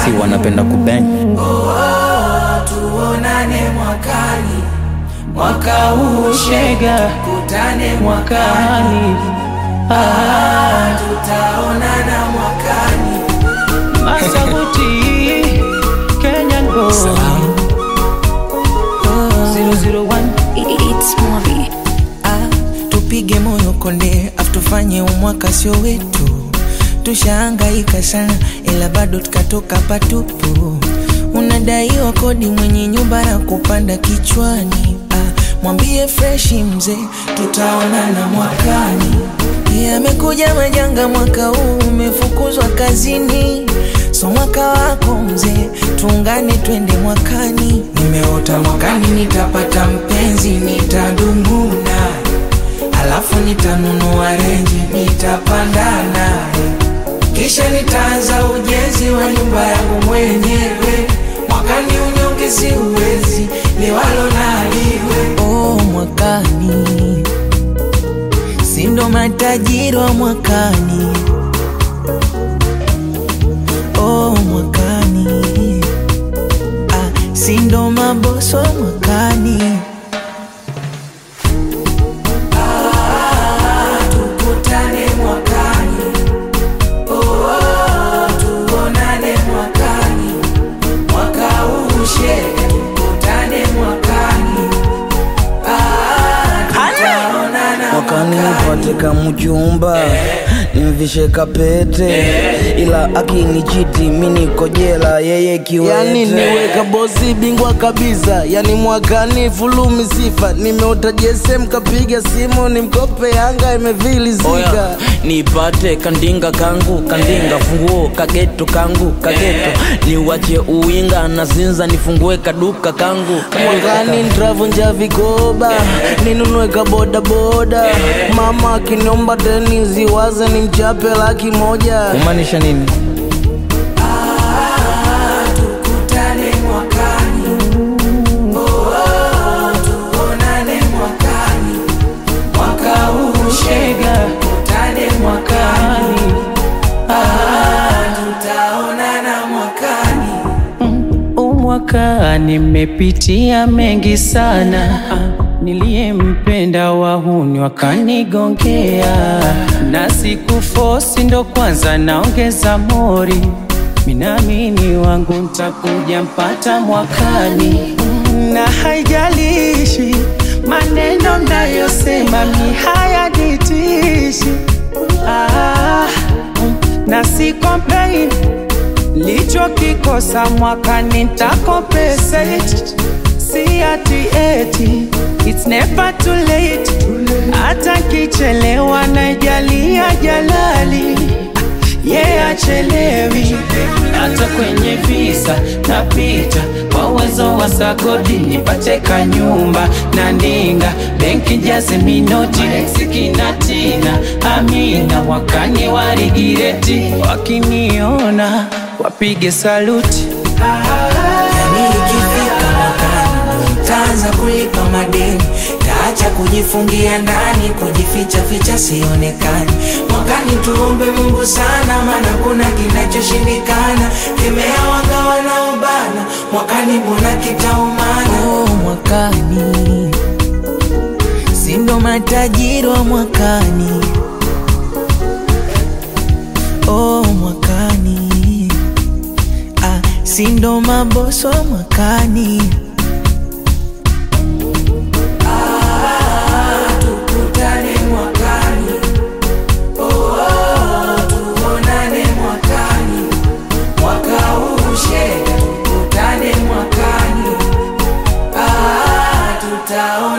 si wanapenda kubeng tuonane mwakani, mwaka huu shega, kutane mwakani, ah, tutaonana mwakani. Masabuti Kenyan boy 001 It's Mobi. Ah, tupige moyo konde afu tufanye umwaka sio wetu tushaangaika sana ila bado tukatoka patupu unadaiwa kodi mwenye nyumba na kupanda kichwani ah, mwambie freshi mzee tutaonana mwakani yamekuja majanga mwaka huu umefukuzwa kazini so mwaka wako mzee tuungane twende mwakani nimeota mwakani nitapata mpenzi nitadumu naye alafu nitanunua renji nitapanda naye kisha nitaanza ujenzi wa nyumba yangu mwenyewe mwakani unyonge siuwezi liwalo naliwe oh, mwakani sindo matajiri wa mwakani oh, mwakani ah, sindo maboso wa mwakani tukutane mwakani oh, tuonane mwakani mwaka huu shega tukutane mwakani ah, tutaonana mwakani nipate kamjumba nimvishe kapete ila akinichiti mi niko jela yeye kiwete yani niweka bosi bingwa kabisa yani mwakani fulumi sifa nimeota jesem kapiga simu ni mkope yanga imevilizika Oya, nipate kandinga kangu kandinga funguo kageto kangu kageto niwache uwinga na zinza nifungue kaduka kangu mwakani ntravunja vikoba ninunue kaboda boda mama akiniomba teni ziwaze ni mchape laki moja kumaanisha nini tukutane mwakani oh, tuonane mwakani mwaka huu shega tukutane mwakani ah, tutaonana mwakani umwaka nimepitia mengi sana niliyempenda wahuni wakanigongea na siku fosi ndo kwanza naongeza mori minamini wangu ntakuja mpata mwakani na haijalishi maneno mnayosema mi hayanitishi ah, na si complain lichokikosa mwakani ntakompensate si ati eti it's never too late hata kichelewa najalia jalali ye yeah, achelewi hata kwenye visa napita kwa uwezo wa sagodi nipate kanyumba na ndinga benki jaze minoti eksikinatina amina wakani warigireti wakiniona wapige saluti yani ikifika mwakani nitaanza kulipa madeni taacha kujifungia ndani kujificha ficha sionekani mwakani tuombe mungu sana maana kuna kinachoshindikana kemea wanga wanaobana mwakani mbona kitaumana oh, mwakani sindo matajiri wa mwakani oh, mwakani ah, sindo maboso wa mwakani tukutane mwakani oh, tuonane mwakani mwaka huu shega tukutane mwakani ah, tutaona